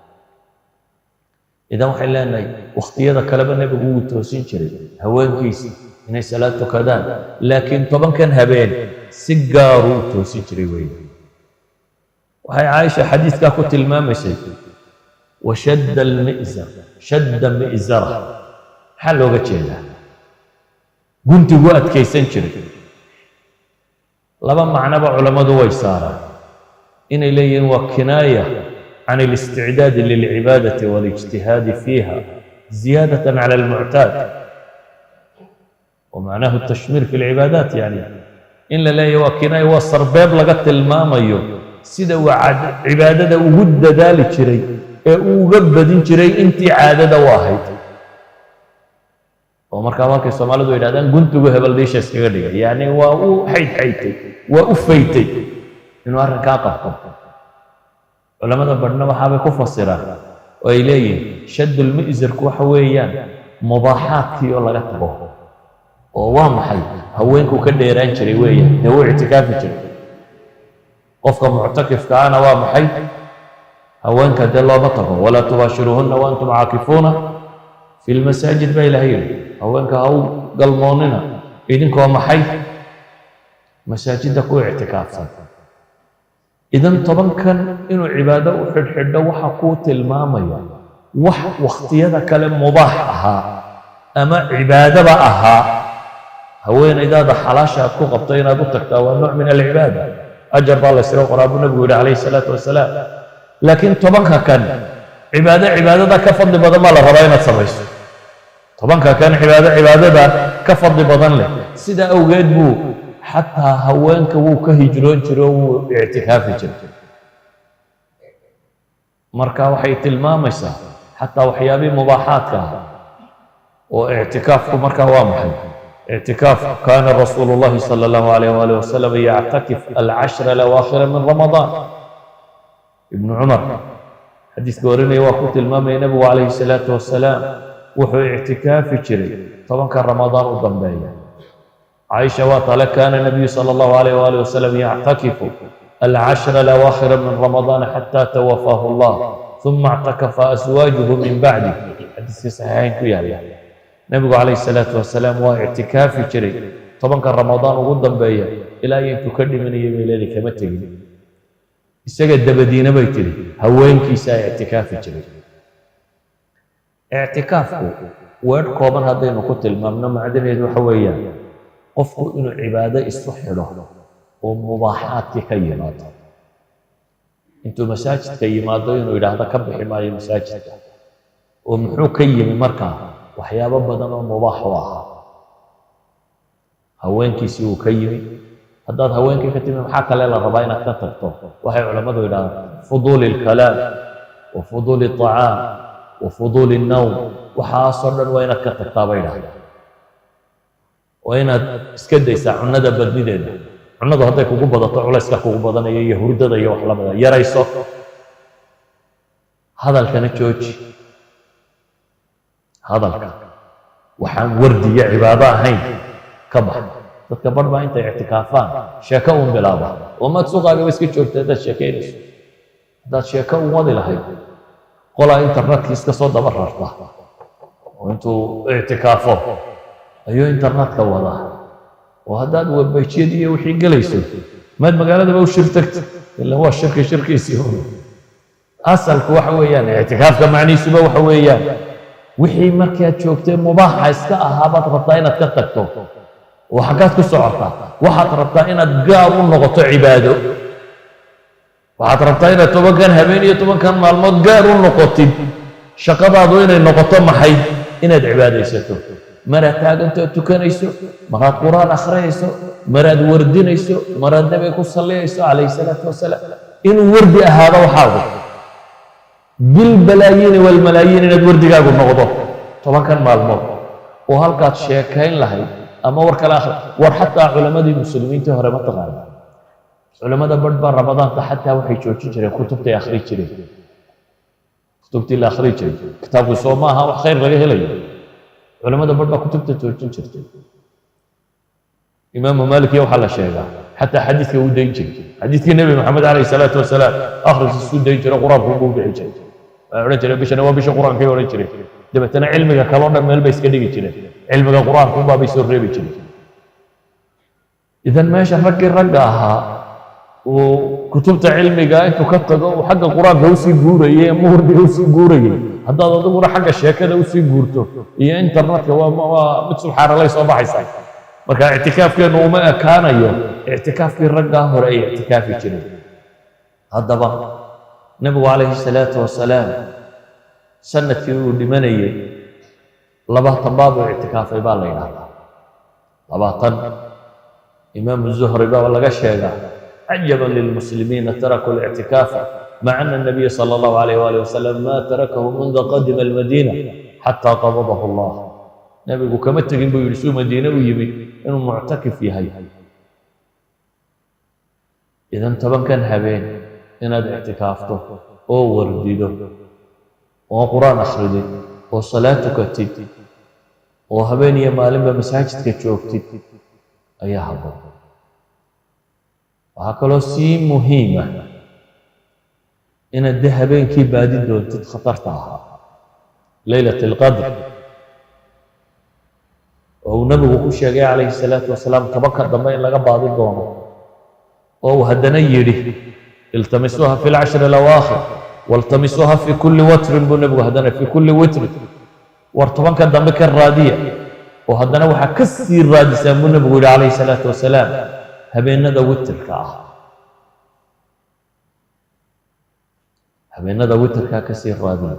idan waxay leenahay wakhtiyada kaleba nebigu wuu toosin jiray haweenkiisa inay salaad tukadaan laakiin tobankan habeen si gaaruu u toosin jiray wey waxay caaisha xadiidkaa ku tilmaamaysay washadda almi'zar shadda mi'zara maxaa looga jeedaa guntigu adkaysan jiray laba macnoba culammadu way saaraan inay leeyihiin waa kinaaya can اlisticdaadi lilcibaadati waاlijtihaadi fiiha ziyaadaة cala almuctaad wamacnahu tashmiir fi lcibaadaat yani in la leeyahy waa kinaaya waa sarbeeb laga tilmaamayo sida uu cibaadada ugu dadaali jiray ee uu uga badin jiray intii caadada u ahayd oo markaa markay soomaalidu yidhahdaan guntigu hebel dhiisha iskaga dhigay yani waa u xaydxaytay waa u faytay inuu arrinkaa qabto culamada badhna waxaabay ku fasiraan oo ay leeyihin shaddulmi'sarku waxa weeyaan mubaaxaadkii oo laga tago oo waa maxay haweenkuu ka dheeraan jiray weeyaan dee wuu ictikaafi jiray qofka muctakifka ana waa maxay haweenka dee looma tago walaa tubaashiruuhunna wa antum caakifuuna fi lmasaajid baa ilahay yidhi haweenka ha u galmoonnina idinkoo maxay masaajidda ku ictikaafsan idan tobankan inuu cibaado u xidhxidho waxa kuu tilmaamaya wax wakhtiyada kale mubaax ahaa ama cibaadaba ahaa haweenaydaada xalaasha aad ku qabto inaad u tagtaa waa nooc min alcibaada ajar baa laysaga qoraa buu nabigu yihi calayhi salaatu wasalaam laakiin tobanka kan cibaado cibaadada ka fadli badan baa la rabaa inaad samayso tobanka kan cibaado cibaadada ka fadli badan leh sidaa awgeed buu xataa haweenka wuu ka hijroon jiro wuu ictikaafi jiray marka waxay tilmaamaysaa xataa waxyaabihii mubaaxaadka ah oo ictikaafku marka waa maxay اعتكاف كان رسول الله صلى الله عليه وآله وسلم يعتكف العشر الأواخر من رمضان ابن عمر حديث قوريني وقت المام النبي عليه الصلاة والسلام وحو اعتكاف جري طبعا كان رمضان وضمبايا عائشة وطلع كان النبي صلى الله عليه وآله وسلم يعتكف العشر الأواخر من رمضان حتى توفاه الله ثم اعتكف أزواجه من بعده حديث صحيحين كيالي nabigu calayhi salaatu wasalaam waa ictikaafi jiray tobanka ramadaan ugu dambeeya ilaa iyo intuu ka dhimanayay bay leeday kama tegin isaga dabadiina bay tidhi haweenkiisaa ictikaafi jiray ictikaafku weedh kooban haddaynu ku tilmaamno macdaneedu waxa weeyaan qofku inuu cibaado isu xidho oo mubaaxaadkii ka yimaado intuu masaajidka yimaado inuu yidhaahdo ka bixi maayo masaajidka oo muxuu ka yimi markaa waxyaabo badan oo mubaax u ahaa haweenkiisii uu ka yimi haddaad haweenkii ka timi maxaa kale la rabaa inaad ka tagto waxay culammadu yidhahdaan fuduuli alkalaam wa fuduuli alطacaam wa fuduuli الnowm waxaasoo dhan waa inaad ka tagtaa bay yidhahdaan waa inaad iska daysaa cunnada badnideeda cunnadu hadday kugu badato culayska kugu badanaya iyo hurdada iyo wax lamida yarayso hadalkana jooji hadalka waxaan wardiya cibaado ahayn ka bax dadka bar baa intay ictikaafaan sheeko uun bilaaba oo maad suuqaagaba iska joogta haddaad sheekaynayso haddaad sheeko uun wadi lahayd qolaa internetka iska soo daba rarta oo intuu ictikaafo ayuu internetka wadaa oo haddaad webajyadii iyo wixii gelayso maad magaaladaba u shir tagta ila waa shirki shirkiisii asalku waxa weeyaan ictikaafka macnihiisuba waxa weeyaan wixii markaad joogtay mubaaxa iska ahaa baad rabtaa inaad ka tagto oo xaggaad ku socotaa waxaad rabtaa inaad gaar u noqoto cibaado waxaad rabtaa inaad tobankan habeen iyo tobankan maalmood gaar u noqotid shaqadaadu inay noqoto maxay inaad cibaadaysato maraad taagantoo tukanayso maraad qur-aan akhriyayso maraad wardinayso maraad nabiga ku salliyayso calayhi salaatu wasalaam inuu wardi ahaado waxaagu bilbalaayiini walmalaayiin inaad wardigaagu noqdo tobankan maalmood oo halkaad sheekayn lahayd ama war kale akhri war xataa culammadii muslimiintii hore ma taqaana culammada badh baa ramadaanta xataa waxay joojin jireen kutubtay akhri jireen kutubtii la akhri jiray kitaabku soo ma aha wax khayr laga helayo culammada badh baa kutubta joojin jirtay imaamu maalik iyo waxaa la sheegaa xataa xadiidka uu dayn jiray xadiidkii nebi maxamed calayhi salaatu wasalaam akhriskiisuu dayn jiray qur-aanku buu bixi jiray waa odhan jiray bishana waa bisha qur-aankay odhan jiray dabeetana cilmiga kaloo dhan meel bay iska dhigi jireen cilmiga qur-aankunbaa bay soo reebi jireen idan meesha raggii ragga ahaa uu kutubta cilmiga intuu ka tago uu xagga qur-aanka usii guurayay ama hurdiga usii guurayay haddaad adiguna xagga sheekada usii guurto iyo internetka waa waa mid subxaanalay soo baxaysaa marka ictikaafkeennu uma ekaanayo ictikaafkii raggaa hore ay ictikaafi jireen haddaba nebigu calayhi salaatu wasalaam sanadkii uu dhimanayey labaatan baabuu ictikaafay baa la yidhahdaa labaatan imaamu zuhri baa laga sheegaa cajaban lilmuslimiina tarakuu lictikaafa maca ana الnabiya salى اllahu alayh wali wasalam ma tarakahu munda qadima almadiina xataa qabadahu allah nebigu kama tegin buu yidhi suu madiine u yimi inuu muctakif yahay idan tobankan habeen inaad ictikaafto oo wardido oo qur-aan akhridid oo salaad tukatid oo habeen iyo maalinba masaajidka joogtid ayaa habboon waxaa kaloo sii muhiima inaad de habeenkii baadi doontid khatarta ahaa leylat alqadr oo uu nebigu ku sheegay calayhi salaatu wasalaam tobanka dambe in laga baadi doono oo uu haddana yidhi iltamisuuha fi lcashri alawaakhir waltamisuuha fi kulli watrin buu nebigu haddana fi kulli witrin war tobanka dambe ka raadiya oo haddana waxaa ka sii raadisaan buu nebigu yidhi calayhi salaatu wasalaam habeenada witirka ah habeenada witirkaa ka sii raadiya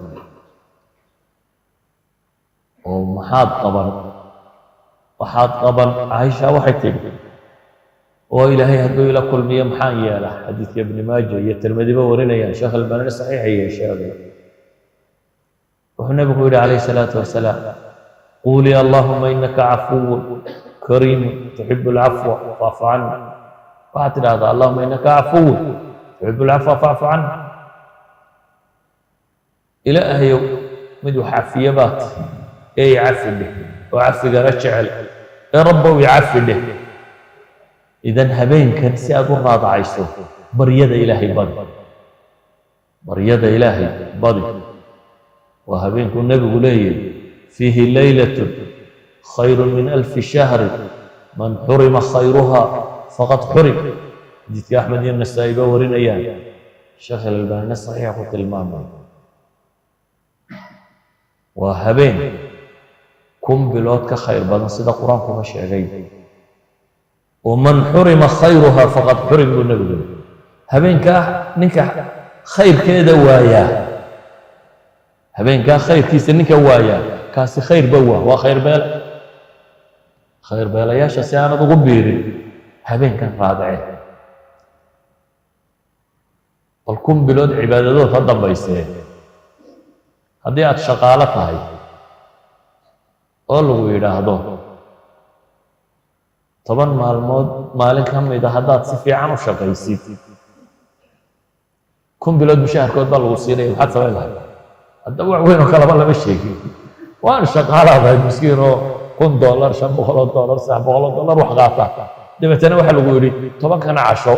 oo maxaad qaban waxaad qaban caaisha waxay tidhi oo ilaahay hadduu ila kulmiyo maxaan yeelaa xadiidka ibni maaja iyo tirmidiba warinayaan sheekh albanani saxiixayee sheegay wuxuu nebigu yidhi calayhi salaatu wasalaam quulii allahuma inaka cafuwun kariimun tuxibu alcafwa faafu cani waxaad tidhahdaa allahuma inaka cafuwun tuxibu alcafwa faafu cani ilaahayow mid wax cafiye baad ee i cafi dheh oo cafigana jecel ee rabbow i cafi dheh idan habeenkan si aad u raadacayso baryada ilaahay badi baryada ilaahay badi waa habeenkuu nebigu leeyahy fiihi leylatun khayru min alfi shahri man xurima khayruha faqad xurim xadiidka axmed iyo nasaa'i ba warinayaan sheekh alalbaanina saxiixa ku tilmaamay waa habeen kun bilood ka khayr badan sida qur-aankuba sheegay oo man xurima khayruha faqad xurim buu nebigu yiri habeenkaa ninka khayrkeeda waayaa habeenkaa khayrkiisa ninka waayaa kaasi khayrba waa waa khayr beele khayr beelayaasha si aanad ugu biirin habeenkan raadacee bal kun bilood cibaadadood ha dambaysee haddii aada shaqaalo tahay oo lagu yidhaahdo toban maalmood maalin ka mida haddaad si fiican u shaqaysid kun bilood mushaharkood baa lagu siinaya maxaad samayn lahay haddaba wax weyn oo kaleba lama sheegin waan shaqaalaadahay miskiin oo kun dollar shan boqoloo dollar saddex boqoloo dollar wax qaata dabeetana waxaa lagu yidhi tobankana casho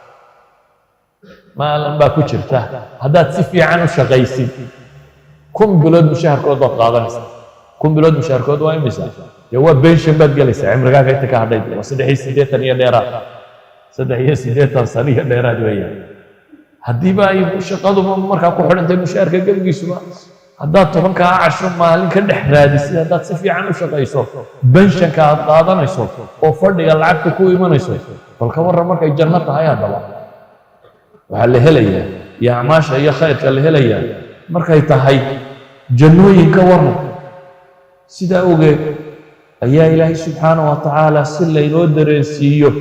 maalin baa ku jirta haddaad si fiican u shaqaysid kun bilood mushaharkood baad qaadanaysaa kun bilood mushaharkood waa imisa dee waa benshan baad gelaysaa cimrigaaga inta ka hadhay waa saddex iyo siddeetan iyo dheeraad saddex iyo siddeetan sano iyo dheeraad weeyaan haddiiba ay shaqaduba markaa ku xidhantay mushaharka gebigiisuba haddaad tobankaa casho maalin ka dhex raadisid haddaad si fiican u shaqayso benshanka aad qaadanayso oo fadhiga lacagta ku imanayso bal ka warran markay janno tahay haddaba waxaa la helayaa iyo acmaasha iyo khayrka la helayaa markay tahay jannooyinka waran sidaa ogeed ayaa ilaahay subxaana wa tacaala si laynoo dareensiiyo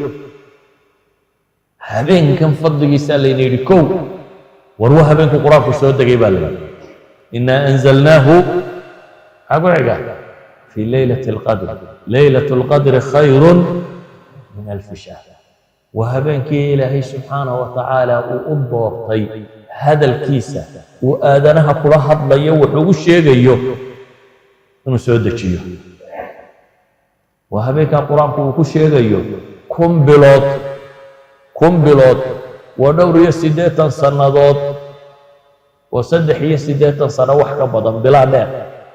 habeenkan fadligiisaa layna yidhi kow war waa habeenku qur-aanku soo degay baa la yidhi inaa anzalnaahu maxaa ku xiga fii leylati alqadr leylatu alqadri khayrun min alfi shahr waa habeenkii ilaahay subxaana wa tacaala uu u doortay hadalkiisa uu aadanaha kula hadlayo wax ugu sheegayo inuu soo dejiyo waa habeenkaa qur-aanku uu ku sheegayo kun bilood kun bilood waa dhowr iyo siddeetan sannadood oo saddex iyo siddeetan sano wax ka badan bilaa dheer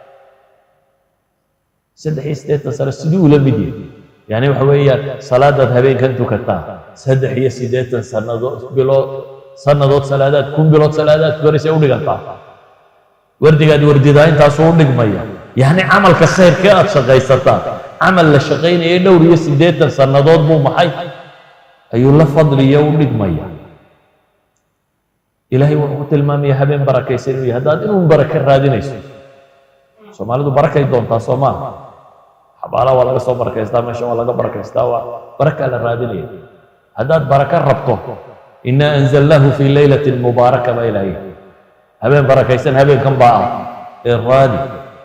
saddex iyo siddeetan sano siduu ula mid yahay yani waxa weeyaan salaadaad habeenkan tukataa saddex iyo siddeetan sannadood bilood sannadood salaadaad kun bilood salaadaad tukanaysa u dhigantaa wardigaad wardidaa intaasuu u dhigmaya yacni camalka khayrkee aad shaqaysataa camal la shaqaynayay dhowr iyo siddeetan sannadood buu maxay ayuu la fadliya u dhigmaya ilaahay wuxuu ku tilmaamaya habeen barakaysan inuu yahay haddaad inuu barake raadinayso soomaalidu barakay doontaa soo maaha xabaalaha waa laga soo barakaystaa meesha waa laga barakaystaa waa barakaa la raadinaya haddaad baraka rabto inaa anzalnaahu fii leylatin mubaaraka baa ilaahay habeen barakaysan habeenkan baa ah ee raadi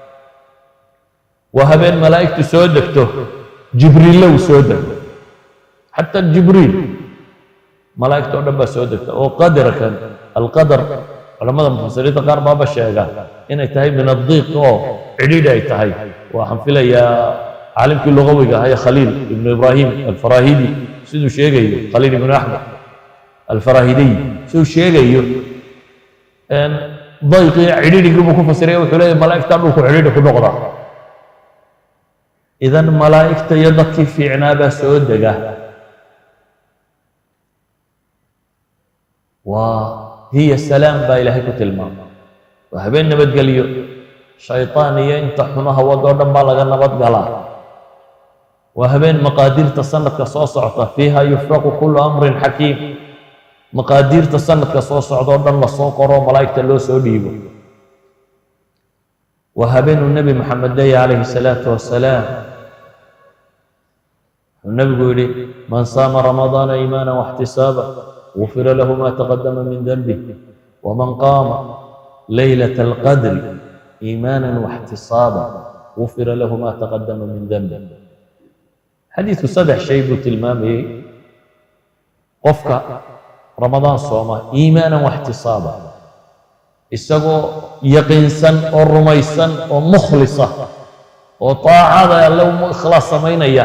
waa habeen malaa'igtu soo degto jibriille uu soo dego xata jibriil malaa'igta oo dhan baa soo degta oo qadarkan alqadar culamada mufasiriinta qaar baaba sheega inay tahay min addiiq oo cidhiidhi ay tahay waxaan filayaa caalimkii lugawiga ahaa ee khaliil ibnu ibraahim alfarahidi siduu sheegayo khaliil ibnu axmed alfarahidiy siduu sheegayo dayqii cidhiidhigii buu ku fasiraya wuxuu leeyahy malaa'igtaa dhulku cidhiidhi ku noqdaa idan malaa'igta iyo dadkii fiicnaa baa soo dega waa hiya salaam baa ilaahay ku tilmaamay waa habeen nabadgelyo shayطaan iyo inta xumaha wadoo dhan baa laga nabad galaa waa habeen maqaadiirta sanadka soo socota fiiha yufraqu kulu amrin xakiim maqaadiirta sanadka soo socda oo dhan lasoo qoro malaa'igta loo soo dhiibo waa habeenuu nebi maxamed leeya calayhi salaatu wasalaam wuxuu nebigu yidhi man saama ramadaana iimaana waxtisaaba gufira lahu ma taqadama min denbih waman qaama leylata alqadri iimaana waxtisaaba gufira lahu ma taqadama min denbih xadiidku saddex shay buu tilmaamayey qofka ramadaan sooma iimaanan waxtisaaba isagoo yaqiinsan oo rumaysan oo mukhlisa oo taacada alle u ikhlaas samaynaya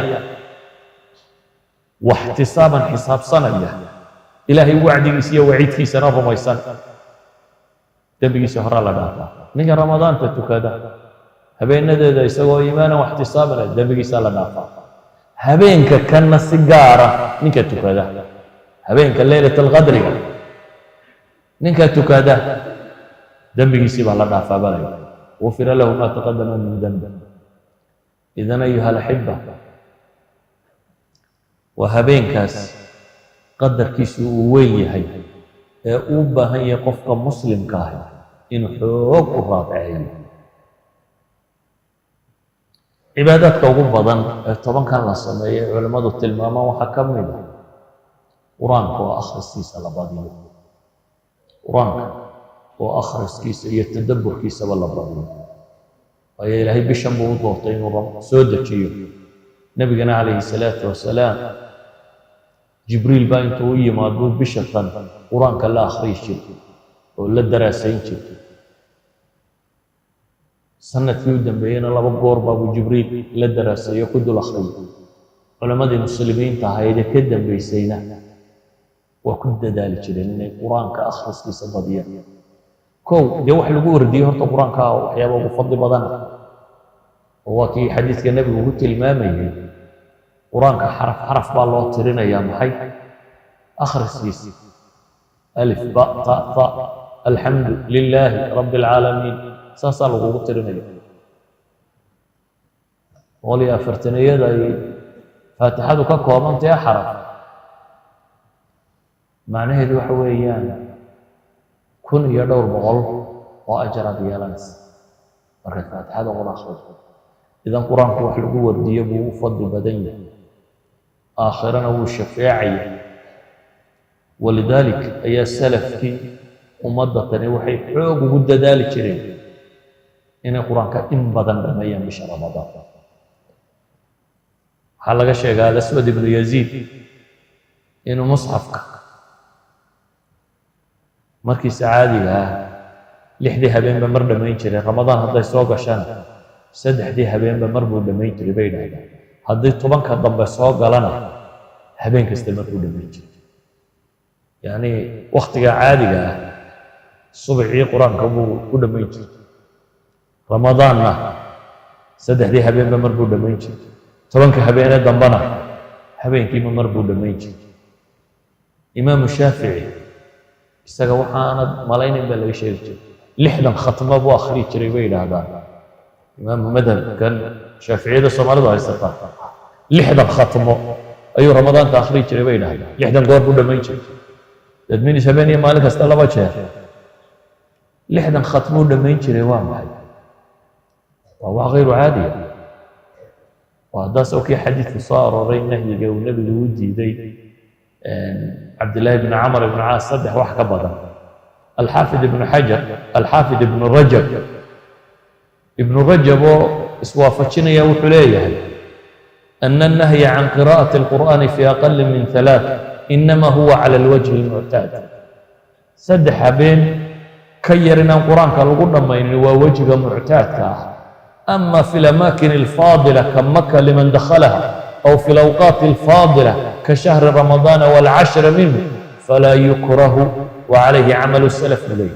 waxtisaaban xisaabsanaya ilaahay wacdigiisa iyo waciidkiisana rumaysan dembigiisa horaa la dhaafaa ninka ramadaanta tukada habeenadeeda isagoo iimaanan waxtisaabana dembigiisa la dhaafaa habeenka kanna si gaara ninka tukada habeenka leylat alqadriga ninka tukada dembigiisii baa la dhaafaa balay gufira lahu ma taqadama min dembi idan ayuha alaxiba waa habeenkaas qadarkiisu uu weyn yahay ee uu baahan yahay qofka muslimka ahi inuu xoog u raafaceeyo cibaadaadka ugu badan ee tobankan la sameeyo ee culimmadu tilmaamaan waxaa ka mid ah qur-aanka oo akhriskiisa la badiyo qur-aanka oo akhriskiisa iyo tadabburkiisaba la badiyo waayo ilaahay bishan buu u doortay inuu soo dejiyo nebigana calayhi salaatu wasalaam jibriil baa intuu u yimaaduu bisha tan qur-aanka la akhriyi jirtay oo la daraasayn jirtay sanadkii u dambeeyeyna laba goor baabuu jibriil la daraasayo ku dul akhriyay culammadii muslimiinta ahaydee ka dambaysayna waa ku dadaali jireen inay qur-aanka akhriskiisa badiyaan kow dee wax lagu wardiyey horta qur-aanka waxyaaba ugu fadli badana oo waa kii xadiidka nebigu ku tilmaamayay qur-aanka xaraf xaraf baa loo tirinayaa maxay akhriskiisa alif ba ta ta alxamdu lilaahi rabbi alcaalamiin saasaa lagugu tirinaya boqol iyo afartaniyada ay faatixadu ka koobantae xaraf macnaheedu waxa weeyaan kun iyo dhowr boqol oo ajaraad yeelanaysa markaad faatixada qura akhriso idan qur-aanku wax lagu wardiyo buu u fadli badan yahay aakhirana wuu shafeecaya walidaalik ayaa salafkii ummadda tani waxay xoog ugu dadaali jireen inay qur-aanka in badan dhameeyaan bisha ramadaan waxaa laga sheegaa alaswad ibnu yaziid inuu musxafka markiisa caadiga ah lixdii habeenba mar dhammayn jiray ramadaan hadday soo gashana saddexdii habeenba mar buu dhammayn jiray bay idhahdaan haddii tobanka dambe soo galana habeen kasta markuu dhammayn jiray yacni wakhtiga caadiga ah subxii qur-aanka buu ku dhammayn jiray ramadaanna saddexdii habeenba mar buu dhammayn jiray tobanka habeenee dambena habeenkiiba mar buu dhammayn jiray imaamu shaafici isaga waxaanad malaynayn baa laga sheegi jiray lixdan khatmo buu akhriyi jiray bay yidhaahdaan imaamu madhabkan shaaficiyada soomaalidu haysataa lixdan khatmo ayuu ramadaanka akhriyi jiray bay yidhahdaan lixdan goor buu dhammayn jiray dadminis habeen iyo maalin kasta laba jeer lixdan khatmuu dhammayn jiray waa maxay waa wax hayru caadiya waa haddaas oo kii xadiidku soo arooray nahyiga uu nebigu u diiday cabdillaahi bni camar ibnu caas saddex wax ka badan alxaafid ibnu xajar alxaafid ibnu rajab ibnu rajab oo iswaafajinaya wuxuu leeyahay ana annahya can qiraa'ati alqur'aani fi aqali min halaath inama huwa cala alwajhi almuctaad saddex habeen ka yar inaan qur-aanka lagu dhammaynin waa wejiga muctaadka ah ama fi lamaakin alfaadila ka maka liman dakhalaha aw fi alawqaati alfaadila ka shahri ramadaana walcashra minhu falaa yukrahu وعليه عمل السلف إليه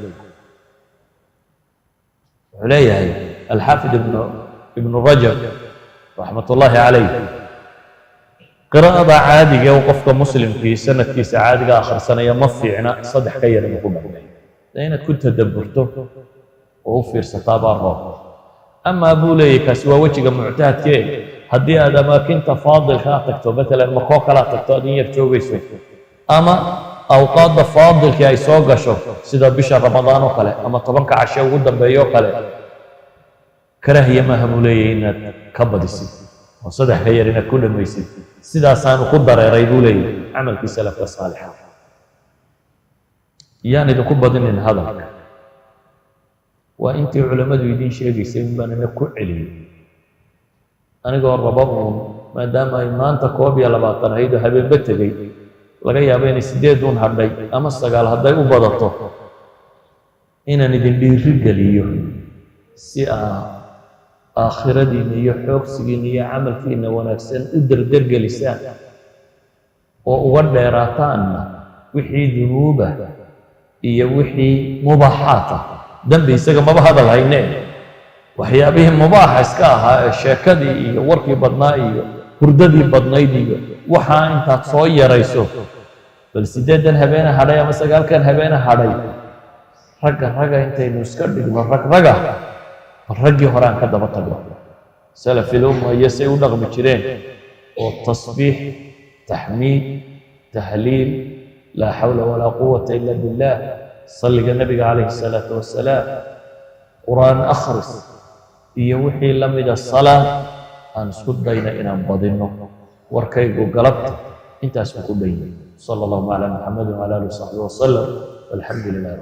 wuxuu leeyahay alxaafid ibnu ibnu rajab raxmat ullaahi calayh qiraa'ada caadiga ee qofka muslimkii sanadkiisa caadiga akhrisanaya ma fiicna saddex ka yar inuu ku dhammeeyo dee inaad ku tadabburto oo u fiirsataa baa roob amaa buu leeyahy kaasi waa wejiga muctahadkee haddii aad amaakinta faadilka aad tagto matalan makoo kale aad tagto aad in yar joogayso ama awqaadda faadilkii ay soo gasho sida bisha ramadaan oo kale ama tobanka cashe ugu dambeeyo oo kale karaahiya maaha buu leeyahy inaad ka badisid oo saddex ka yar inaad ku dhammaysid sidaasaanu ku dareeray buu leeyahy camalkii salafka saalixa yaan idinku badinin hadalka waa intii culammadu idiin sheegaysay in baan ina ku celiyey anigoo raba uun maadaama ay maanta koob iyo labaatan ahayd oo habeenba tegey laga yaabo inay sideed uun hadhay ama sagaal hadday u badato inaan idin dhiiri geliyo si aa aakhiradiinna iyo xoogsigiinna iyo camalkiinna wanaagsan u derdergelisaan oo uga dheeraataanna wixii dunuuba iyo wixii mubaaxaat ah dembi isaga maba hadal haynee waxyaabihii mubaaxa iska ahaa ee sheekadii iyo warkii badnaa iyo hurdadii badnayd iyo waxaa intaad soo yarayso bal siddeedan habeene hadhay ama sagaalkan habeene hadhay ragga ragga intaynu iska dhigno rag raga bal raggii hore aan ka daba tagno salafil umma iyo say u dhaqmi jireen oo tasbiix taxmiid tahliil laa xawla walaa quwata ila billah salliga nabiga calayhi salaatu wasalaam qur-aan akhris iyo wixii la mida salaad aan isku dayna inaan badinno warkaygu galabta intaas buu ku dhan yahay sala allahu calaa muxamedin wala alihi wasaxbihi wasalam walxamdu lilah